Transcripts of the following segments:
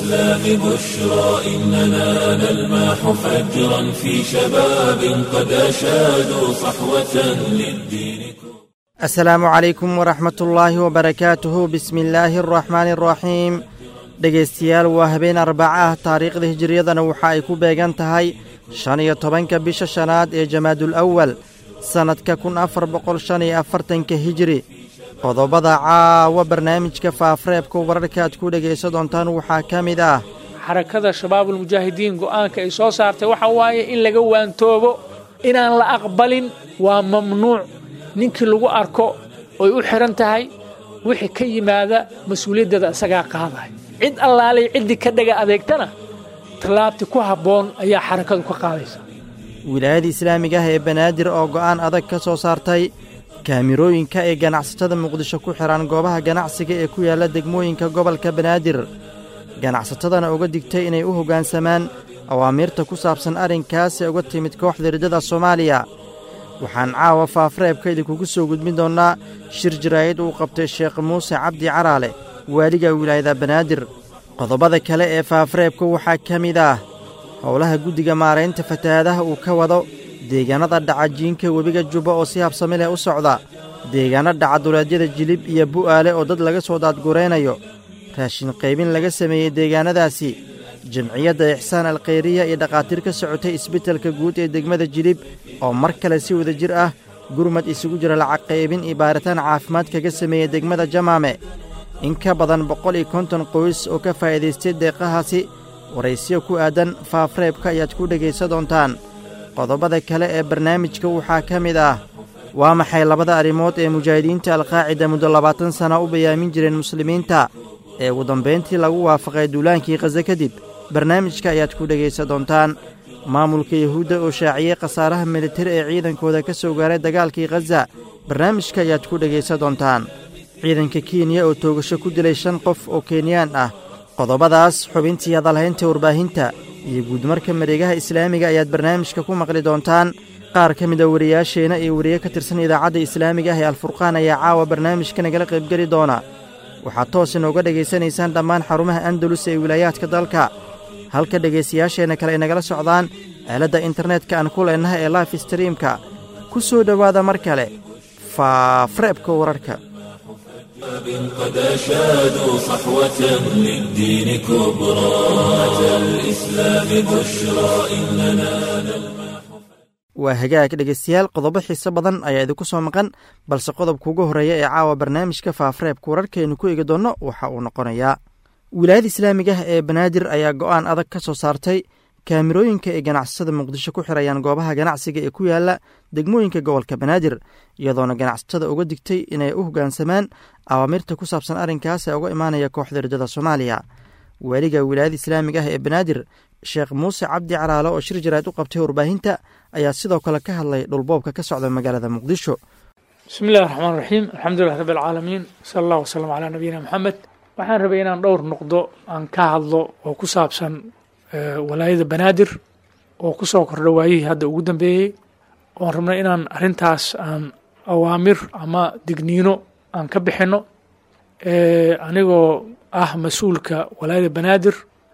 الإسلام بشرى إننا نلمح فجرا في شباب قد أشادوا صحوة للدين asalaamu calaykum waraxmatullaahi wabarakaatuhu bismi illaahi araxmaani araxiim dhegaystayaal waa habeen arbaca ah taariikhda hijiriyadana waxa ay ku beegan tahay shan iyo tobanka bisha shanaad ee jamaadul awal sannadka kun afar boqol shan iyo afartanka hijiri qodobada caawa barnaamijka faafreebka wararka aad ku dhegaysan doontaan waxaa ka mid ah xarakada shabaabulmujaahidiin go'aanka ay soo saartay waxa waaye in laga waantoobo inaan la aqbalin waa mamnuuc ninkii lagu arko oy u xidhan tahay wixii ka yimaada mas-uuliyaddeeda isagaa qaadaya cid allaalay ciddii ka dhaga adeegtana tallaabti ku habboon ayaa xarakadu ka qaadaysa wilaayada islaamiga ah ee banaadir oo go'aan adag ka soo saartay kaamirooyinka ee ganacsatada muqdisho ku xidhan goobaha ganacsiga ee ku yaalla degmooyinka gobolka banaadir ganacsatadana uga digtay inay u hoggaansamaan awaamiirta ku saabsan arrinkaas ee uga timid kooxda riddada soomaaliya waxaan caawa faafreebka idinkugu soo gudbin doonnaa shir jaraa'id uu qabtay sheekh muuse cabdi caraale waaliga wilaayada banaadir qodobada kale ee faafreebka waxaa ka mid ah howlaha guddiga maaraynta fatahaadaha uu ka wado deegaannada dhacajiinka webiga jubba oo si habsami leh u socda deegaanno dhacaduleedyada jilib iyo bu'aale oo dad laga soo daadguraynayo raashin qaybin laga sameeyey deegaannadaasi jamciyadda ixsaan alkhayriya iyo dhakhaatiir ka socotay isbeddelka guud ee degmada jilib oo mar kale si wada jir ah gurmad isugu jira lacag qaybin iyo baaritaan caafimaad kaga sameeyey degmada jamaame in ka badan boqol iyo konton qoys oo ka faa'iidaystay deeqahaasi waraysiyo ku aadan faafreebka ayaad ku dhegaysan doontaan qodobada kale ee barnaamijka waxaa ka mid ah waa maxay labada arrimood ee mujaahidiinta alqaacida muddo labaatan sana u bayaamin jireen muslimiinta ee ugu dambayntii lagu waafaqay duulaankii khaze kadib barnaamijka ayaad ku dhegaysan doontaan maamulka yuhuudda oo shaaciyey khasaaraha militari ee ciidankooda ka soo gaaray dagaalkii khaza barnaamijka ayaad ku dhegaysan doontaan ciidanka kenya oo toogasho ku dilay shan qof oo kenyaan ah qodobadaas xubintii hadalhaynta warbaahinta iyo guudmarka mareegaha islaamiga ayaad barnaamijka ku maqli doontaan qaar ka mid a wariyaasheenna iyo wariye ka tirsan idaacadda islaamiga ah ee alfurqaan ayaa caawa barnaamijka nagala qaybgeli doona waxaad toos inooga dhegaysanaysaan dhammaan xarumaha andalus ee wilaayaadka dalka halka dhegaystayaasheenna kale ay nagala socdaan aaladda internetka aan ku leennahay ee life streamka ku soo dhowaada mar kale faafreebka wararka قد أشادوا صحوة للدين كبرى أتى الإسلام بشرى إننا waa hagaag dhegaystayaal qodobo xiise badan ayaa idinku soo maqan balse qodobka ugu horreeya ee caawa barnaamijka faafreebka wararkaaynu ku eegi doonno waxa uu noqonayaa wilaayada islaamiga ah ee banaadir ayaa go'aan adag ka soo saartay kaamirooyinka ay ganacsatada muqdisho ku xirayaan goobaha ganacsiga ee ku yaala degmooyinka gobolka banaadir iyadoona ganacsatada uga digtay inay u hoggaansamaan awaamirta ku saabsan arrinkaas ee uga imaanaya kooxda riddada soomaaliya waaliga wilaayada islaamiga ah ee banaadir sheekh muuse cabdi caraale oo shir jaraad u qabtay warbaahinta ayaa sidoo kale ka hadlay dhulboobka ka socda magaalada muqdisho bismi illahi raxmaan raxiim alxamdulilah rabbi alcaalamiin sala allah wasalam calaa nabiyina moxamed waxaan rabay inaan dhowr noqdo aan ka hadlo oo ku saabsan walaayada banaadir oo ku soo kordha waayihii hadda ugu dambeeyey oon rabno inaan arrintaas aan awaamir ama digniino aan ka bixinno anigoo ah mas-uulka walaayada banaadir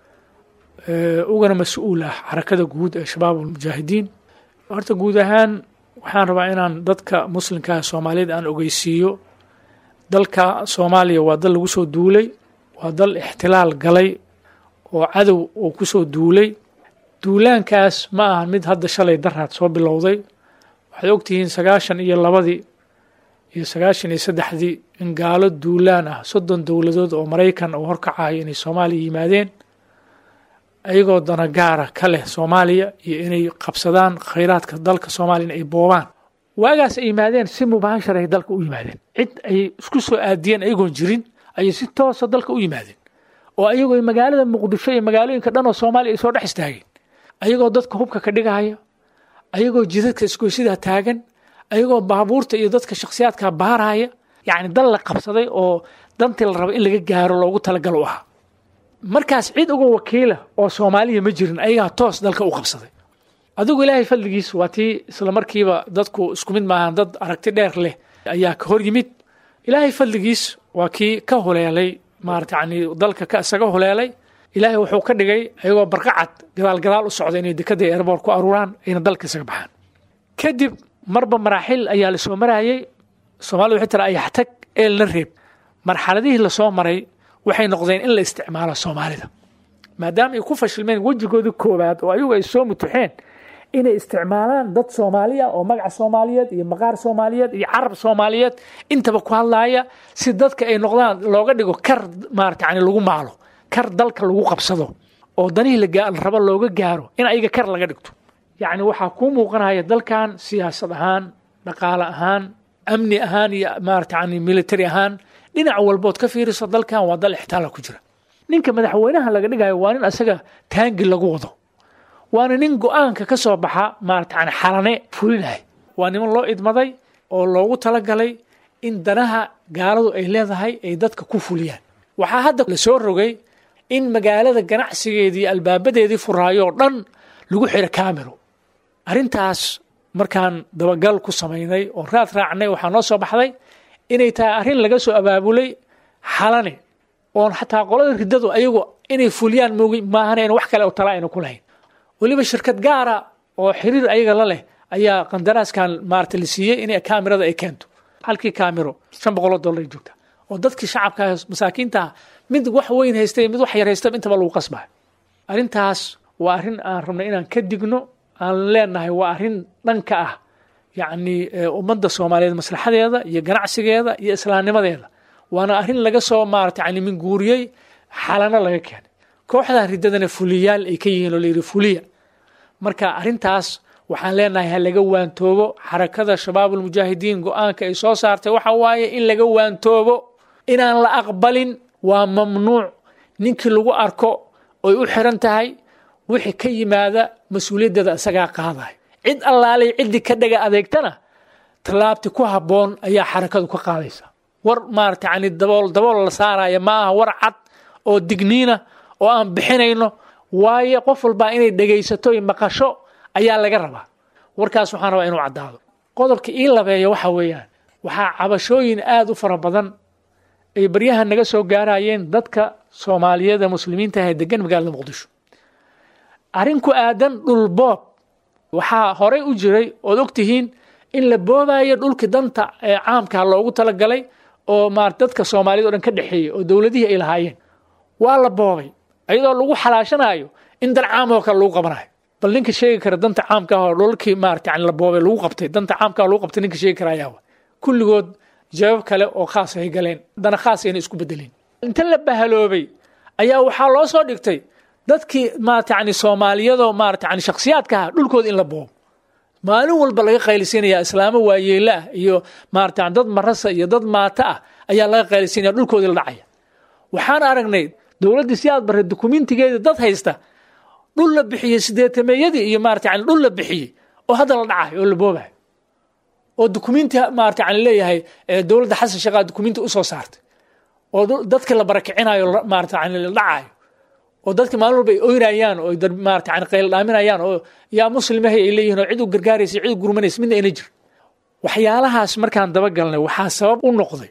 ugana mas-uul ah xarakada guud ee shabaab almujaahidiin horta guud ahaan waxaan rabaa inaan dadka muslimkaa soomaaliyeed aan ogeysiiyo dalka soomaaliya waa dal lagu soo duulay waa dal ixtilaal galay oo cadow uu ku soo duulay duulaankaas ma ahan mid hadda shalay daraad soo bilowday waxaad ogtihiin sagaashan iyo labadii iyo sagaashan iyo saddexdii in gaalo duulaan ah soddon dowladood oo maraykan uu horkacayo inay soomaaliya yimaadeen ayagoo dana gaara ka leh soomaaliya iyo inay qabsadaan khayraadka dalka soomaaliya in ay boobaan waagaas ay yimaadeen si mubaashar ay dalka u yimaadeen cid ay isku soo aadiyeen ayagoon jirin ayay si toosa dalka u yimaadeen oo ayagoo magaalada muqdisho iyo magaalooyinka dhan oo soomaaliya ay soo dhex istaageen ayagoo dadka hubka ka dhigaya ayagoo jidadka isgoysidaa taagan ayagoo baabuurta iyo dadka shakhsiyaadka baaraya yacni dal la qabsaday oo dantii la raba in laga gaaro loogu talagalo u ahaa markaas cid uga wakiila oo soomaaliya ma jirin ayagaa toos dalka u qabsaday adigu ilaahay fadligiis waa tii isla markiiba dadku isku mid maahan dad aragti dheer leh ayaa ka hor yimid ilaahay fadligiis waa kii ka huleelay maarata yani dalka ka isaga huleelay ilaahay wuxuu ka dhigay ayagoo barqacad gadaal gadaal u socda inay dekada airboort ku aruuraan ayna dalka isaga baxaan kadib marba maraaxil ayaa lasoo marayay soomaalida waxay tira ayaxtag eelna reeb marxaladihii lasoo maray waxay noqdeen in la isticmaalo soomaalida maadaama ay ku fashilmeen wejigoodii koowaad oo ayagu ay soo mutuxeen inay isticmaalaan dad soomaaliya oo magaca soomaaliyeed iyo maqaar soomaaliyeed iyo carab soomaaliyeed intaba ku hadlaaya si dadka ay noqdaan looga dhigo kar maarata yani lagu maalo kar dalka lagu qabsado oo danihii la rabo looga gaaro in ayaga kar laga dhigto yacni waxaa kuu muuqanaya dalkan siyaasad ahaan dhaqaale ahaan amni ahaan iyo maarata yani military ahaan dhinac walbood ka fiiriso dalkan waa dal ixtaala ku jira ninka madaxweynaha laga dhigayo waa nin asaga taangi lagu wado waana nin go-aanka ka soo baxa maarata yani xalane fulinahay waa niman loo idmaday oo loogu talagalay in danaha gaaladu ay leedahay ay dadka ku fuliyaan waxaa hadda la soo rogay in magaalada ganacsigeedii albaabadeedii furaayo oo dhan lagu xiro camero arrintaas markaan dabagal ku samaynay oo raad raacnay waxaa noo soo baxday inay tahay arrin laga soo abaabulay xalane oon xataa qolada riddadu ayagu inay fuliyaan moogi maahan wax kale oo tala ayna ku lahayn weliba shirkad gaara oo xiriir ayaga la leh ayaa qandaraaskan maarata la siiyey inay kaamirada ay keento halkii kaamiro shan boqoloo dollar ay joogta oo dadkii shacabka masaakiinta mid wax weyn haystay mid wax yar haysta intaba lagu qasbayo arrintaas waa arrin aan rabnay inaan ka digno aan leenahay waa arrin dhanka ah yacni ummadda soomaaliyeed maslaxadeeda iyo ganacsigeeda iyo islaamnimadeeda waana arrin laga soo maarata yani minguuriyey xalano laga keenay kooxdan riddadana fuliyaal ay ka yihiin oo layidhi fuliya marka arrintaas waxaan leenahay ha laga waantoobo xarakada shabaabulmujaahidiin go-aanka ay soo saartay waxa waaye in laga waantoobo inaan la aqbalin waa mamnuuc ninkii lagu arko oy u xiran tahay wixii ka yimaada mas-uuliyaddeeda isagaa qaaday cid allaalay ciddii ka dhaga adeegtana tallaabti ku habboon ayaa xarakadu ka qaadaysa war maarata yani dabool dabool la saaraya ma aha war cad oo digniina oo aan bixinayno waayo qof walbaa inay dhegaysato iyo maqasho ayaa laga rabaa warkaas waxaan rabaa inuu caddaado qodobka ii labeeya waxa weeyaan waxaa cabashooyin aada u fara badan ay baryaha naga soo gaarayeen dadka soomaaliyada muslimiinta ah ee degan magaalada muqdisho arrin ku aadan dhul boob waxaa horey u jiray ood ogtihiin in la boobayo dhulkii danta ee caamka loogu talagalay oo maar dadka soomaaliyad o dhan ka dhexeeyey oo dowladihii ay lahaayeen waa la boobay iyadoo lagu xalaashanayo in dan caam oo kale lagu qabanayo bal ninka sheegi kara danta caamka oo dhulkii maarata yani la boobay lagu qabtay danta caamka lagu qabtay ninka sheegi kara ayaa kulligood jawaab kale oo khaas ay galeen dana khaas ayna isku bedeleen inta la bahaloobay ayaa waxaa loo soo dhigtay dadkii maarata yani soomaaliyadoo maarata yani shakhsiyaadka ah dhulkooda in la boobo maalin walba laga qaylisinaya islaamo waayeela ah iyo maarata dad marasa iyo dad maata ah ayaa laga qaylisinaya dhulkoodii la dhacaya waxaan aragnay dowladdii si aad barre dukumentigeedii dad haysta dhul la bixiyey sideetameeyadii iyo maarata yani dhul la bixiyey oo hadda la dhacayo oo la boobayo oo dukumenti maarata yani leeyahay dowladda xasan sheekhaa dukumenti usoo saartay oo dadka la barakicinayo maarata yani la dhacayo oo dadka maalin walba ay oynayaan oo maarata yani qayl dhaaminayaan oo yaa muslimahay ay leeyihin oo cid u gargaaraysa cid u gurmanaysa midna ayna jir waxyaalahaas markaan dabagalnay waxaa sabab u noqday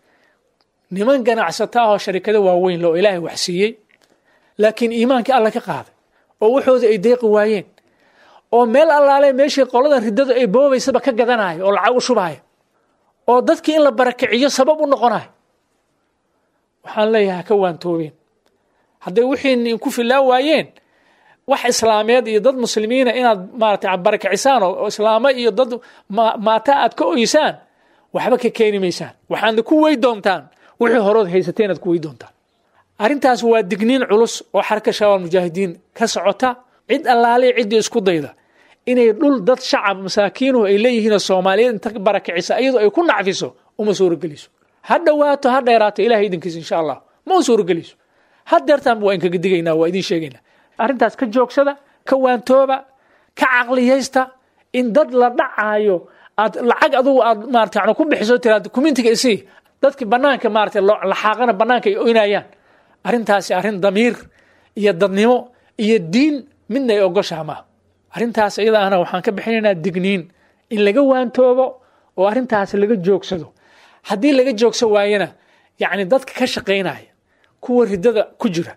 niman ganacsata ah oo sharikado waaweyn le oo ilaahay wax siiyey laakiin iimaankii alla ka qaaday oo waxooda ay deeqi waayeen oo meel allaale meeshii qoladan riddadu ay boobaysaba ka gadanayo oo lacag u shubaayo oo dadkii in la barakiciyo sabab u noqonayo waxaan leeyahay ha ka waantoobeen hadday wixii ku filaa waayeen wax islaameed iyo dad muslimiina inaad maarata barakicisaan oo islaamo iyo dad maata aad ka oysaan waxba ka keeni maysaan waxaadna ku wey doontaan wixii horood haysatay inaad ku wey doontaan arrintaas waa digniin culus oo xarka shabaab mujaahidiin ka socota cid allaale ciddii isku dayda inay dhul dad shacab masaakiinuhu ay leeyihiinoo soomaaliyeed inta barakicisa iyadoo ay ku nacfiso uma suurogeliso ha dhowaato ha dheeraato ilahay idinkiisa insha allah ma u suurogeliso hadeertaanba waa inkaga digaynaa waa idin sheegaynaa arrintaas ka joogsada ka waantooba ka caqliyaysta in dad la dhacaayo aad lacag adugu aad maarata yani ku bixiso tiraad communitiga isii dadkii banaanka maarata laxaaqana banaanka ay oynayaan arrintaasi arrin damiir iyo dadnimo iyo diin midna ay ogoshaha maaha arrintaas iyada ahna waxaan ka bixinaynaa digniin in laga waantoobo oo arrintaas laga joogsado haddii laga joogso waayana yacni dadka ka shaqaynaya kuwa riddada ku jira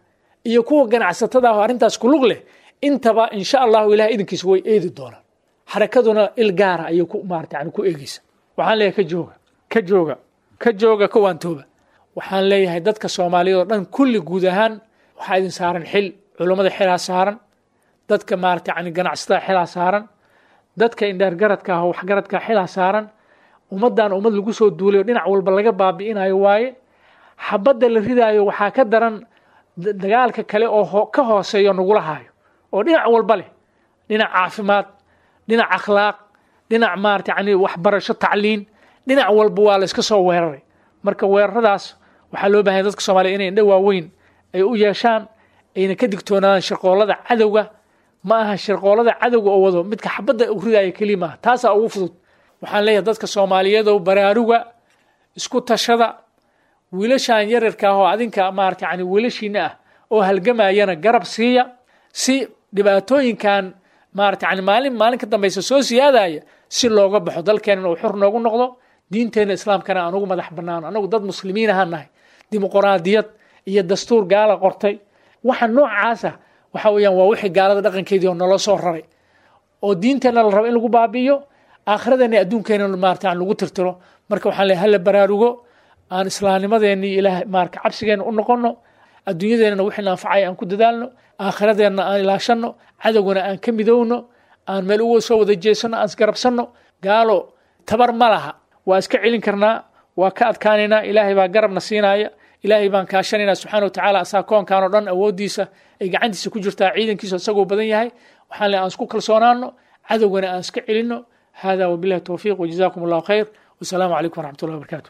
iyo kuwa ganacsatada ah oo arrintaas kulug leh intaba insha allahu ilahay idinkiisa way eedi doonaan xarakaduna il gaara ayay ku maarata yani ku eegeysa waxaan leeyahay ka jooga ka jooga ka jooga ka waantooba waxaan leeyahay dadka soomaaliyeed oo dhan kulli guud ahaan waxaa idin saaran xil culummada xilaa saaran dadka maarata yani ganacsatada xilaa saaran dadka indheergaradka ah oo waxgaradka xilaa saaran ummaddan ummad lagu soo duulay oo dhinac walba laga baabi'inayo waaye xabadda la ridaayo waxaa ka daran dagaalka kale oo ka hooseeyo nagula haayo oo dhinac walba leh dhinac caafimaad dhinac akhlaaq dhinac maarata yani waxbarasho tacliin dhinac walba waa la iska soo weeraray marka weeraradaas waxaa loo bahanya dadka soomaliya inay indho waaweyn ay u yeeshaan ayna ka digtoonaadaan shirqoolada cadowga ma aha shirqoolada cadowga oo wado midka xabadda u ridaayo keliya maaha taasaa ugu fudud waxaan leeyahay dadka soomaaliyeedow baraaruga isku tashada wiilashan yararka ah oo adinka maarata yani wiilashiina ah oo halgamayana garab siiya si dhibaatooyinkan maarata yani maalin maalin ka dambaysa soo siyaadaya si looga baxo dalkeenana uu xor noogu noqdo diinteena islaamkana aan ugu madax banaano anagu dad muslimiin ahaan nahay dimuqraadiyad iyo dastuur gaala qortay waxa noocaasa waxa weeyaan waa wixii gaalada dhaqankeedii oo naloo soo raray oo diinteenna la rabo in lagu baabi'iyo aakhiradeenna adduunkeena maarata aan lagu tirtiro marka waxaan leeyahay hala baraarugo aan islaamnimadeenni ilaah maarka cabsigeena u noqono adduunyadeennana wixii naanfacay aan ku dadaalno aakhiradeenna aan ilaashanno cadowgana aan ka midowno aan meel uga soo wada jeesano aan isgarabsanno gaalo tabar ma laha waa iska celin karnaa waa ka adkaanaynaa ilaahay baa garabna siinaya ilaahay baan kaashanaynaa subxaana watacaala asaa koonkan oo dhan awooddiisa ay gacantiisa ku jirtaa ciidankiisa isagoo badan yahay waxaan le aan isku kalsoonaano cadowgana aan iska celinno hada wabillahi towfiiq wajazakum allahu khayr wasalaamu calaykum waraxmat ullahi wabarakatu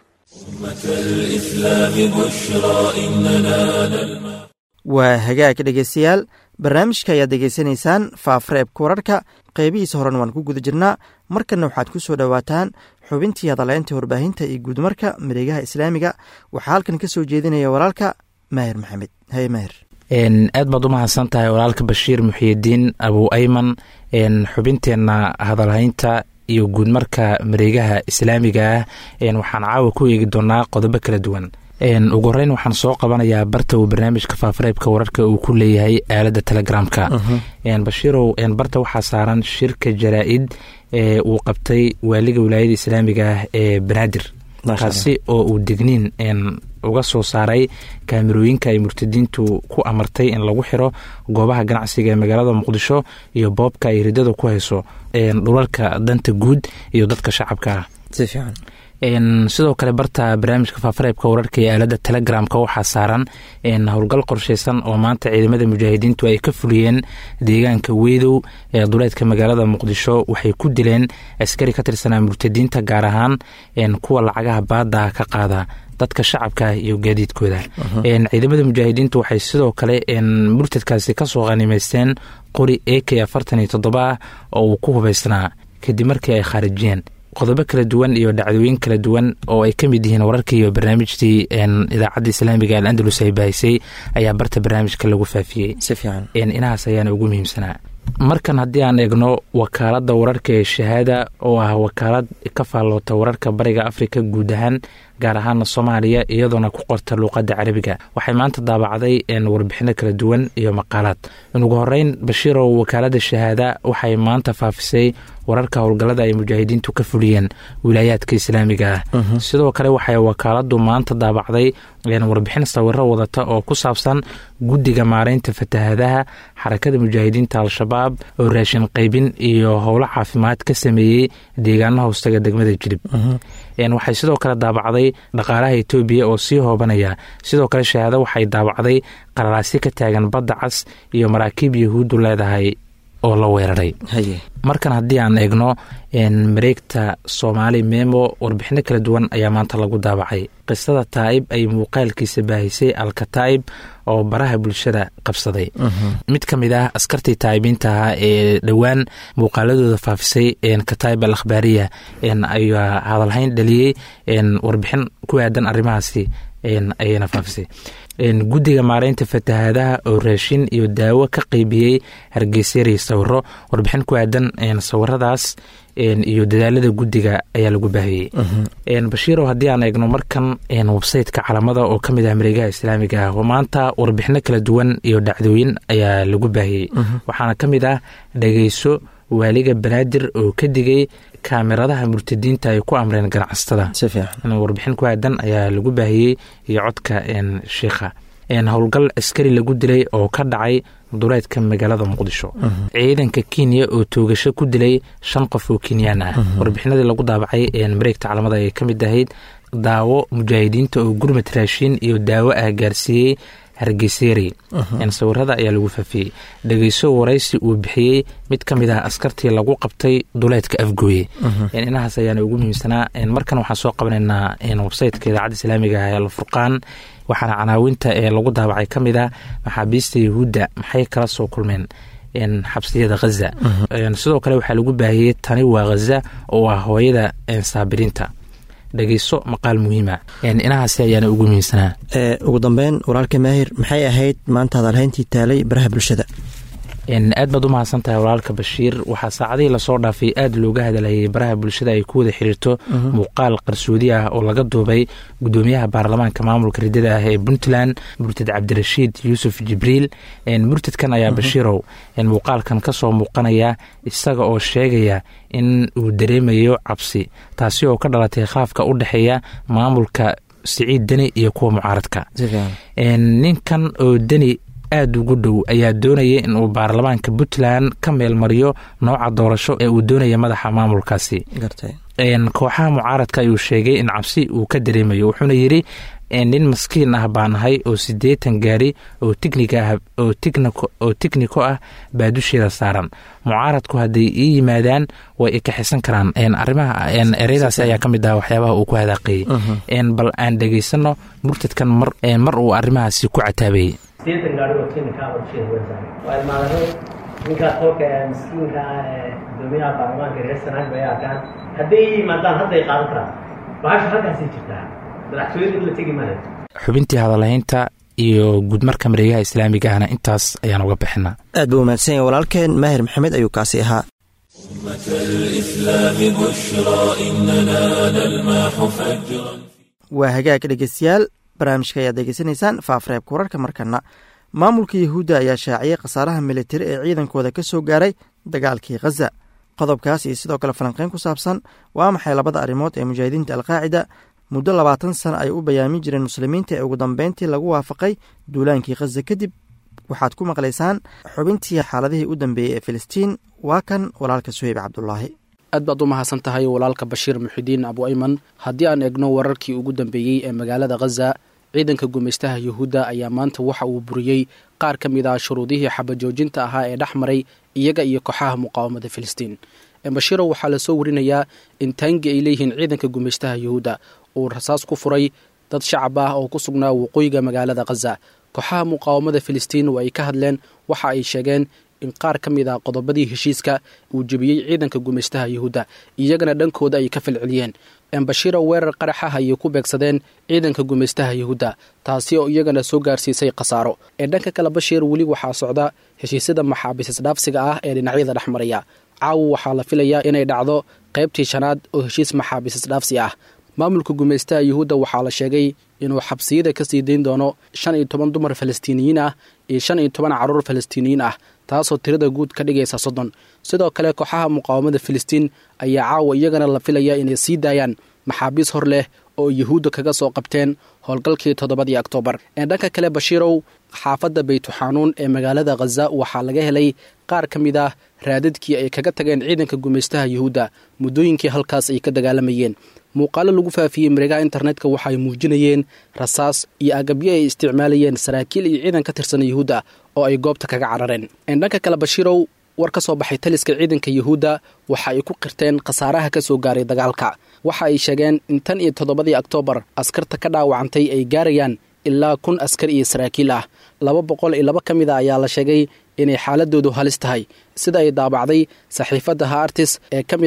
الإسلام بشرى إننا نلمح waa hagaag dhegaystayaal barnaamijka ayaad degeysanaysaan faafreebka wararka qeybihiisa horen waan ku guda jirnaa markanna waxaad ku soo dhowaataan xubintii hadaleynta warbaahinta iyo guudmarka mareegaha islaamiga waxaa halkan ka soo jeedinaya walaalka maahir maxamed haye maahir aad baad u mahadsan tahay walaalka bashiir muxiyidiin abu ayman xubinteenna hadalhaynta iyo guudmarka mareegaha islaamiga ah waxaan caawa ku eegi doonaa qodobo kala duwan ugu horeyn waxaan soo qabanayaa barta uu barnaamijka faafareebka wararka uu ku leeyahay aalada telegramka bashiirow barta waxaa saaran shirka jaraa-id ee uu qabtay waaliga wilaayada islaamiga ah ee banaadir kaasi oo uu digniin uga soo saaray kaamirooyinka ay murtadiintu ku amartay in lagu xiro goobaha ganacsiga ee magaalada muqdisho iyo boobka ay ridada ku hayso dhulalka danta guud iyo dadka shacabka ah si fiican sidoo kale barta barnaamijka faafareebka wararka ee aalada telegramka waxaa saaran howlgal qorsheysan oo maanta ciidamada mujaahidiintu ay ka fuliyeen deegaanka weedow ee duleedka magaalada muqdisho waxay ku dileen askari ka tirsanaa murtadiinta gaar ahaan kuwa lacagaha baada ka qaada dadka shacabka iyo gaadiidkooda ciidamada mujaahidiintu waxay sidoo kale murtadkaasi kasoo qanimaysteen qori a k afartan iyo toddoba ah oo uu ku hubaysnaa kadib markii ay khaarijiyeen qodobo kala duwan iyo dhacdooyin kala duwan oo ay ka mid yihiin wararkii iyo barnaamijtii idaacadda islaamiga al andalus ay baahisay ayaa barta barnaamijka lagu faafiyey si fiican inahaas ayaana ugu muhiimsanaa markan haddii aan eegno wakaaladda wararka ee shahaada oo ah wakaalad ka faalloota wararka bariga afrika guud ahaan gaar ahaana soomaaliya iyadoona ku qorta luuqadda carabiga waxay maanta daabacday warbixino kala duwan iyo maqaalaad ugu horeyn bashiirow wakaaladda shahaada waxay maanta faafisay wararka howlgallada ay mujaahidiintu ka fuliyeen wilaayaadka islaamiga ah sidoo kale waxay wakaaladu maanta daabacday warbixin sawiro wadata oo ku saabsan guddiga maareynta fatahadaha xarakada mujaahidiinta al-shabaab oo raashin qaybin iyo howlo caafimaad ka sameeyey deegaanaha hoostaga degmada jilib waxay sidoo kale daabacday dhaqaalaha etoobiya oo sii hoobanaya sidoo kale shahaado waxay daabacday qararaasyo ka taagan badda cas iyo maraakiib yahuuddu leedahay oo la weeraray markan haddii aan eegno mareegta soomaali memo warbixino kala duwan ayaa maanta lagu daabacay qisada taa'ib ay muuqaalkiisa baahisay alkataa'ib oo baraha bulshada qabsaday mid ka mid ah askartii taa'ibiinta ahaa ee dhowaan muuqaaladooda faafisay kataa'ib al akhbaariya ayaa hadalhayn dhaliyey warbixin ku aadan arrimahaasi ayayna faafisay guddiga maareynta fatahaadaha oo raashin iyo daawo ka qeybiyey hargeysyari sawiro warbixin ku aadan sawiradaas iyo dadaalada guddiga ayaa lagu baahiyey bashiirow haddii aan eegno markan websayteka calamada oo ka mid ah mareegaha islaamiga ah maanta warbixino kala duwan iyo dhacdooyin ayaa lagu baahiyey waxaana ka mid ah dhageyso waaliga banaadir oo ka digay kaamiradaha murtadiinta ay ku amreen ganacsatada warbixin ku aadan ayaa lagu baahiyey iyo codka shiikha howlgal askari lagu dilay oo ka dhacay duleedka magaalada muqdisho ciidanka kenya oo toogasho ku dilay shan qof oo kenyaan ah warbixinadii lagu daabacay mareegta calamada ay ka mid ahayd daawo mujaahidiinta oo gurmad raashin iyo daawo ah gaarsiiyey hargeyseri sawirada ayaa lagu faafiyey dhegeyso waraysi uu bixiyey mid ka mid ah askartii lagu qabtay duleedka afgooye inahaas ayaana ugu muhiimsanaa markan waxaan soo qabanaynaa websayteka idaacadda islaamiga ah ee alfurqaan waxaana canaawinta ee lagu daabacay ka mid ah maxaabiista yahuudda maxay kala soo kulmeen xabsiyada haza sidoo kale waxaa lagu baahiyey tani waa haza oo ah hooyada saabiriinta dhegeyso maqaal muhiima inahaasi ayaana ugu muhiimsanaa ugu dambeyn walaalka maahir maxay ahayd maanta hadalhayntii taalay baraha bulshada aad baad u mahadsan tahay walaalka bashiir waxaa saacadihii lasoo dhaafay aad looga hadalhayay baraha bulshada ay ku wada xiriirto muuqaal qarsoodi ah oo laga duubay gudoomiyaha baarlamaanka maamulka ridada ah ee puntland murtad cabdirashiid yuusuf jibriil murtadkan ayaa bashiirow muuqaalkan kasoo muuqanaya isaga oo sheegaya in uu dareemayo cabsi taasi oo ka dhalatay khaafka u dhexeeya maamulka siciid deni iyo kuwa mucaaradka ninkan oo deni aada ugu dhow ayaa doonaya in uu baarlamaanka puntland ka meelmariyo nooca doorasho ee uu doonaya madaxa maamulkaasi kooxaha mucaaradka ayuu sheegay in cabsi uu ka dareemayo wuxuuna yidhi nin maskiin ah baan ahay oo siddeetan gaari oo oo tigniko ah baa dusheeda saaran mucaaradku hadday ii yimaadaan way ikaxisan karaan arimaha ereyadaasi ayaa ka mid ah waxyaabaha uu ku hadaaqeeyey bal aan dhegaysano murtadkan mar uu arrimahaasi ku cataabayey sideetan gaari oo tinika qorsheeda weysaay waa imaadeen ninkaas qolka ee miskiinka ah ee gudoomiyaha baarlamaanka reer sanaag bay arkaan hadday yimaadaan hadday qaadan karaan bahasha halkaasay jirtaa madaxtooyada in la tegi maayo xubintii hadalhaynta iyo guudmarka mareegaha islaamiga ahna intaas ayaan uga bixinaa aad buu umahadsan yahay walaalkeen maahir maxamed ayuu kaasi ahaa أمة الإسلام بشرى إننا نلمح فجرا waa hagaag dhegeystayaal barnaamijka ayaad degeysanaysaan faafreebka wararka markana maamulka yahuudda ayaa shaaciyey khasaaraha militari ee ciidankooda ka soo gaaray dagaalkii khaza qodobkaas iyo sidoo kale falanqeyn ku saabsan waa maxay labada arrimood ee mujaahidiinta alqaacida muddo labaatan sana ay u bayaamin jireen muslimiinta ee ugu dambeyntii lagu waafaqay duulaankii khaza kadib waxaad ku maqlaysaan xubintii xaaladihii u dambeeyey ee filistiin waa kan walaalka suheyb cabdulaahi aad baad u mahadsan tahay walaalka bashiir muxidiin abu ayman haddii aan eegno wararkii ugu dambeeyey ee magaalada khaza ciidanka gumaystaha yuhuudda ayaa maanta waxa uu buriyey qaar ka mid ah shuruudihii xabajoojinta ahaa ee dhex maray iyaga iyo kooxaha muqaawamada filistiin bashiirow waxaa lasoo warinayaa in taangi ay leeyihiin ciidanka gumaystaha yuhuudda uu rasaas ku furay dad shacab ah oo ku sugnaa waqooyiga magaalada khaza kooxaha muqaawamada filistiin oo ay ka hadleen waxa ay sheegeen in qaar ka mid ah qodobadii heshiiska uu jebiyey ciidanka gumaystaha yuhuudda iyagana dhankooda ay ka falceliyeen embashiro weerar qaraxah ayay ku beegsadeen ciidanka gumaystaha yuhuudda taasi oo iyagana soo gaarsiisay khasaaro ee dhanka kale bashiir weli waxaa socda heshiisyada maxaabiis isdhaafsiga ah ee dhinacyada dhex maraya caawa waxaa la filayaa inay dhacdo qaybtii shanaad oo heshiis maxaabiis isdhaafsi ah maamulka gumaystaha yuhuudda waxaa la sheegay inuu xabsiyada ka sii dayn doono shan iyo toban dumar falastiiniyiin ah iyo shan iyo toban carruur falastiiniyiin ah taasoo tirada guud ka dhigaysa soddon sidoo kale kooxaha muqaawamada filistiin ayaa caawa iyagana la filaya inay sii daayaan maxaabiis hor leh oo yuhuudda kaga soo qabteen howlgalkii toddobadii oktoobar ee dhanka kale bashiirow xaafadda baytuxaanuun ee magaalada khaza waxaa laga helay qaar ka mid ah raadadkii ay kaga tageen ciidanka gumaystaha yuhuudda muddooyinkii halkaas ay ka dagaalamayeen muuqaalo lagu faafiyey mareegaha internetka waxaay muujinayeen rasaas iyo agabyo ay isticmaalayeen saraakiil iyo ciidan ka tirsan yuhuudda oo ay goobta kaga carareen dhanka kale bashiirow war ka soo baxay taliska ciidanka yuhuudda waxa ay ku qirteen khasaaraha ka soo gaaray dagaalka waxa ay sheegeen in tan iyo toddobadii oktoobar askarta ka dhaawacantay ay gaarayaan ilaa kun askar iyo saraakiil ah laba boqol iyo laba ka mid a ayaa la sheegay inay xaaladoodu halis tahay sida ay daabacday saxiifadda haartis ee ka mid ah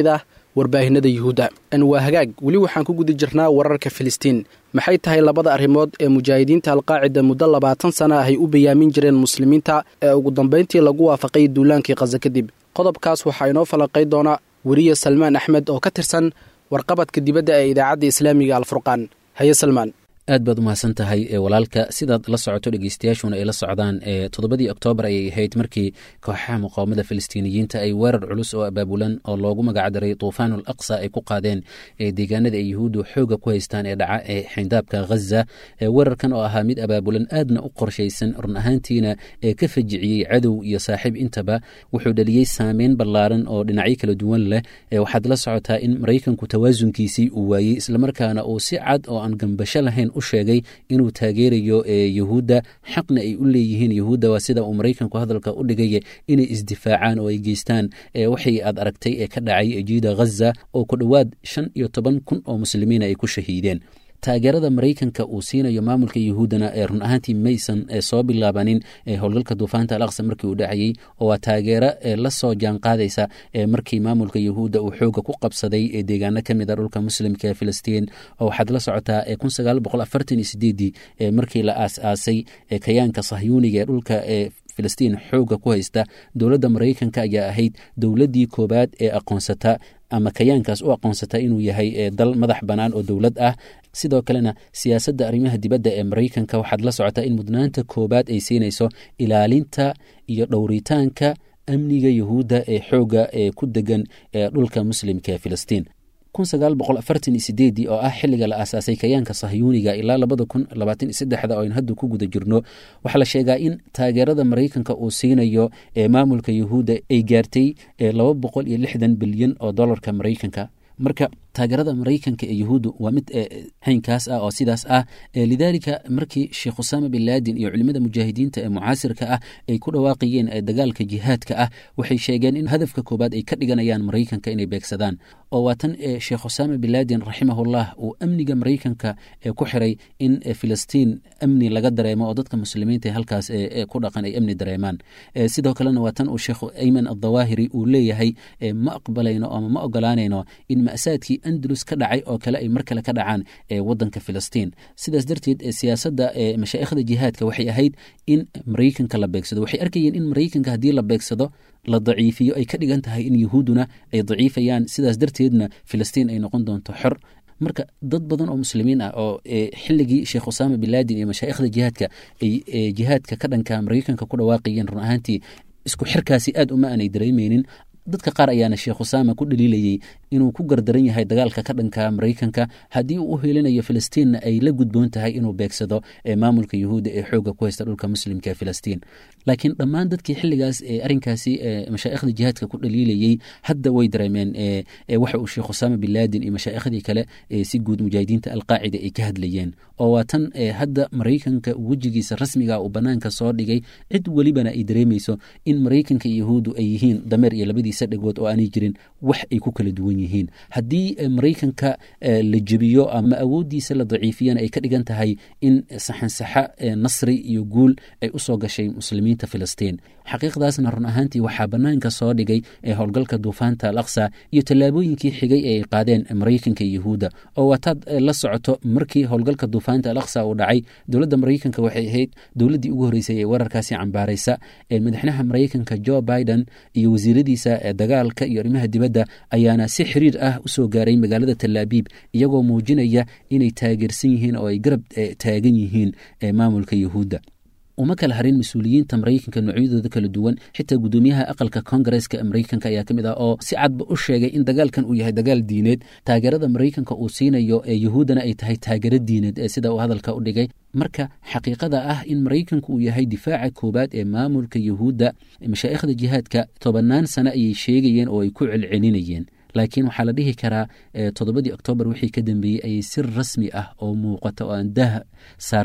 warbaahinada yuhuudda waa hagaag weli waxaan ku guda jirnaa wararka filistiin maxay tahay labada arrimood ee mujaahidiinta alqaacida muddo labaatan sana ah ay u bayaamin jireen muslimiinta ee ugu dambayntii lagu waafaqay duulaankii khaza kadib qodobkaas waxaa inoo falanqay doona weriye salmaan axmed oo ka tirsan warqabadka dibadda ee idaacadda islaamiga alfurqaan haye salmaan aad baad umahadsan tahay walaalka sidaad la socoto dhegeystayaashuna ay la socdaan toddobadii oktoobar ayay ahayd markii kooxaha muqaawamada filistiiniyiinta ay weerar culus oo abaabulan oo loogu magacdaray tuufaanul aqsa ay ku qaadeen deegaanada ay yuhuuddu xooga ku haystaan ee dhaca ee xindaabka ghaza weerarkan oo ahaa mid abaabulan aadna u qorshaysan run ahaantiina ee ka fajiciyey cadow iyo saaxiib intaba wuxuu dhaliyey saameyn ballaaran oo dhinacyo kala duwan leh waxaad la socotaa in maraykanku tawaasunkiisii uu waayey islamarkaana uu si cad oo aan gambasho lahayn u sheegay inuu taageerayo yuhuudda xaqna ay u leeyihiin yuhuudda waa sida uu maraykanku hadalka u dhigaya inay isdifaacaan oo ay geystaan waxay aad aragtay ee ka dhacay jiida ghaza oo ku dhowaad shan iyo toban kun oo muslimiina ay ku shahiideen taageerada maraykanka uu siinayo maamulka yuhuuddana ee run ahaantii maysan soo bilaabanin howlgalka duufaanta al aqsa markii uu dhacayey oo waa taageero la soo jaanqaadaysa markii maamulka yuhuudda uu xooga ku qabsaday deegaano ka mid a dhulka muslimka ee filistiin oo waxaad la socotaa kun sagaal boqol afartan iyo sideedii markii la aas-aasay kayaanka sahyuuniga ee dhulka ee filistiin xooga ku haysta dowladda maraykanka ayaa ahayd dowladdii koowaad ee aqoonsata ama kayaankaas u aqoonsata inuu yahay dal madax bannaan oo dowlad ah sidoo kalena siyaasadda arrimaha dibadda ee maraykanka waxaad la socotaa in mudnaanta koowaad ay siinayso ilaalinta iyo dhowritaanka amniga yuhuudda ee xooga ee ku degan ee dhulka muslimka ee filistiin kun sagaal boqol afartan iyo sideedii oo ah xilliga la aasaasay kayaanka sahyuuniga ilaa labada kun labaatan iyo saddexda oo aynu hadda ku guda jirno waxaa la sheegaa in taageerada maraykanka uu siinayo ee maamulka yuhuudda ay gaartay laba boqol iyo lixdan bilyan oo dollarka maraykanka marka taageerada maraykanka ee yuhuuddu waa mid haynkaas ah oo sidaas ah lidaalika markii sheekh usaama bin laadin iyo culimada mujaahidiinta ee mucaasirka ah ay ku dhawaaqayeen dagaalka jihaadka ah waxay sheegeen in hadafka koobaad ay ka dhiganayaan maraykanka inay beegsadaan oo waa tan sheekh usaama bin laadin raximahullah uu amniga maraykanka ku xiray in filistiin amni laga dareemo oo dadka muslimiinta halkaas ku dhaqan ay amni dareemaan sidoo kalena waa tan uu sheekh ayman addawaahiri uu leeyahay ma aqbalayno ama ma ogolaanayno in masaadkii andalus ka dhacay oo kale ay mar kale ka dhacaan wadanka filistiin sidaas darteed siyaasadda mashaa'ikhda jihaadka waxay ahayd in maraykanka la beegsado waxay arkayeen in maraykanka haddii la beegsado la daciifiyo ay ka dhigan tahay in yuhuudduna ay daciifayaan sidaas darteedna filistiin ay noqon doonto xor marka dad badan oo muslimiin ah oo xilligii sheekh usaama bin laadin iyo mashaa'ikhda jihaadka ay jihaadka ka dhanka maraykanka ku dhawaaqayeen run ahaantii isku xirkaasi aad uma aanay dareemeynin dadka qaar ayaana sheekh usaama ku dhaliilayey inuu ku gardaran yahay dagaalka ka dhanka maraykanka haddii uu u helinayo filistiinna ay la gudboon tahay inuu beegsado maamulka yuhuudda ee xooga ku haysta dhulka muslimka ee filistiin laakiin dhammaan dadkii xilligaas arrinkaasi mashaa'ikhda jihaadka ku dhaliilayey hadda way dareemeen waxa uu sheekh usaama bin laadin iyo mashaaikhdii kale si guud mujaahidiinta alqaacida ay ka hadlayeen oo waa tan hadda maraykanka wejigiisa rasmiga uu banaanka soo dhigay cid welibana ay dareemayso in maraykanka iyo yahuuddu ay yihiin dameer iyo labadiisa dhagood oo aanay jirin wax ay ku kala duwan yihiin haddii maraykanka la jebiyo ama awooddiisa la daciifiyana ay ka dhigan tahay in saxansaxa nasri iyo guul ay usoo gashay muslimiinta filistiin xaqiiqdaasna run ahaantii waxaa banaanka soo dhigay howlgalka duufaanta al aqsa iyo tallaabooyinkii xigay ee ay qaadeen maraykanka iyo yahuudda oo waataad la socoto markii howlgalka duufaanta al aqsa uu dhacay dowladda maraykanka waxay ahayd dowladdii ugu horreysay ee weerarkaasi cambaaraysa madaxweynaha maraykanka jo biden iyo wasiiradiisa dagaalka iyo arrimaha dibadda ayaana si xiriir ah usoo gaaray magaalada talaabiib iyagoo muujinaya inay taageersan yihiin oo ay garab taagan yihiin maamulka yahuudda uma kala harin mas-uuliyiinta maraykanka noocyadooda kala duwan xitaa guddoomiyaha aqalka kongareska maraykanka ayaa ka mid ah oo si cadba u sheegay in dagaalkan uu yahay dagaal diineed taageerada maraykanka uu siinayo ee yahuuddana ay tahay taageero diineed ee sida uu hadalka u dhigay marka xaqiiqada ah in maraykanku uu yahay difaaca koowaad ee maamulka yahuudda mashaa'ikhda jihaadka tobannaan sano ayay sheegayeen oo ay ku celcelinayeen laakiin waxaa la dhihi karaa toddobadii oktoobar wixii ka dambeeyey ayay si rasmi ah oo muuqata oo aan daah saarnayn